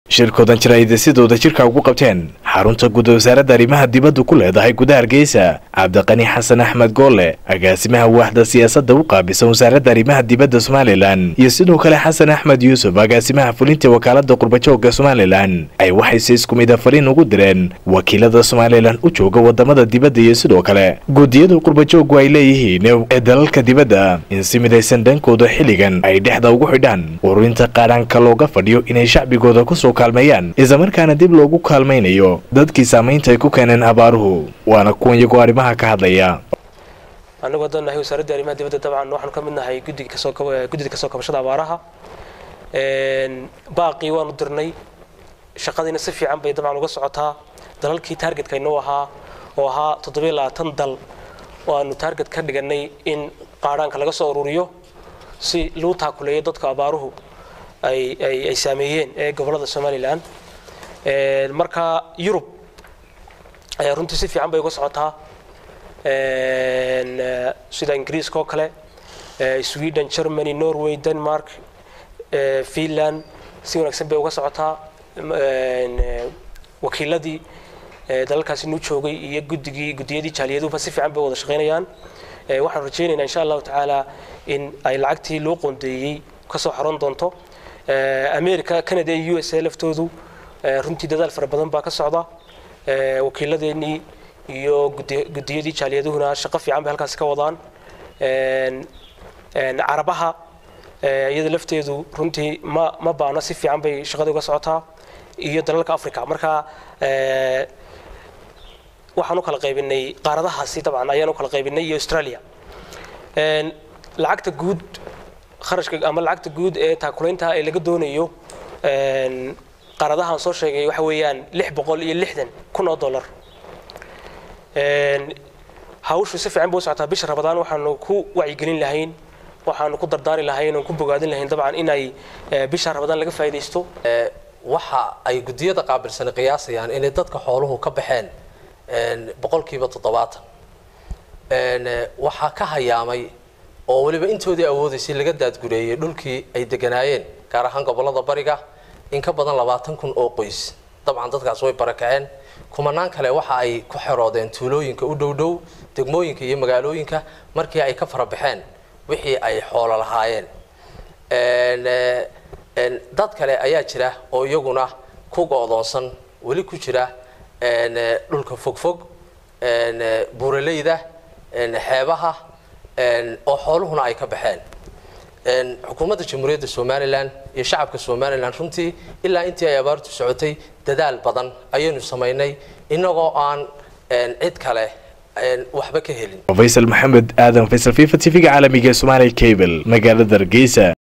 shirkoodan jaraa'ida sidooda jirka ugu qabteen xarunta guud wasaaradda arrimaha dibadda ku leedahay gudaha hargeysa cabdiqani xasan axmed goolle agaasimaha waaxda siyaasadda u qaabisan wasaaradda arrimaha dibadda somalilan iyo sidoo kale xasan axmed yuusuf agaasimaha fulinta wakaalada qurbajooga somalilan ay waxayse isku mida fariin ugu direen wakiilada somalilan u jooga wadamada dibadda iyo sidoo kale guudiyada qurbajoogu ay leeyihiin ee dalalka dibadda in si midaysan dhankooda xilligan ay dhexda ugu xidhaan ururinta qaadhaanka looga fadhiyo inay shacbigooda kusoo kaalmeeyaan islamarkaana dib loogu kaalmaynayo dadkii saamaynta ay ku keeneen abaaruhu waana kuwan iyagoo arrimaha ka hadlaya annagu haddaan nahay wasaaradda arrimaha dibadda dabcan waxaanu ka mid nahay guddiga kasoo guddida kasoo kabashada abaaraha baaqii waanu dirnay shaqadiina si fiican bay dabcan uga socotaa dalalkii taargetka inoo ahaa oo ahaa toddobiyo labaatan dal oo aanu taarget ka dhiganay in qaadhaanka laga soo ururiyo si lagu taakuleeyo dadka abaaruhu ay ay saameeyeen ee gobolada somalilan marka yurub runtii si fiican bay uga socotaa sida ingiriiska oo kale sweden germany norway denmark finland si wanaagsan bay uga socotaa wakiiladii dalalkaasi nuu joogay iyo guddigii guddiyadii jaaliyaduba si fiican bay wada shaqaynayaan waxaan rajaynaynaa insha allahu tacaala in ay lacagtii loo qoondeeyey kasoo xaroon doonto america canada iyo u s a laftoodu runtii dadaal fara badan baa ka socda wakiiladeenii iyo guddiyadii jaaliyaduhuna shaqo fiican bay halkaasi ka wadaan carabaha iyada lafteedu runtii ma ma baana si fiican bay shaqada uga socotaa iyo dalalka africa marka waxaan u kala qaybinay qaaradahaasi dabcan ayaan u kala qaybinay iyo australia lacagta guud kharashka ama lacagta guud ee taakulaynta ee laga doonayo qaaradahaan soo sheegay waxa weeyaan lix boqol iyo lixdan kun oo dollar hawshu si fiican bay u socotaa bisha rabadaan waxaanu ku wacyigelin lahayn waxaanu ku dardaari lahayn oon ku bogaadin lahayn dabcan inay bisha rabadaan laga faa'iidaysto waxa ay guddiyada qaabilsani qiyaasayaan inay dadka xooluhu ka baxeen boqolkiiba toddobaatan waxaa ka hayaamay oo weliba intoodii awoodaysay laga daadgureeyey dhulkii ay deganaayeen gaar ahaan gobolada bariga in ka badan labaatan kun oo qoys dabcan dadkaas way barakaceen kumanaan kale waxa ay ku xeroodeen tuulooyinka u dhow dhow degmooyinka iyo magaalooyinka markii ay ka farabaxeen wixii ay xoolo lahaayeen dad kale ayaa jira oo iyaguna ku go'doonsan weli ku jira dhulka fogfog buuraleyda xeebaha oo xooluhuna ay ka baxeen xukuumadda jamhuuriyadda somalilan iyo shacabka somalilan runtii ilaa intii ay abaartu socotay dadaal badan ayaynu samaynay inagoo aan cid kale waxba ka helin faysal maxamed aadan faysal fifa t v-ga caalamiga ee somaali cable magaalada hargeysa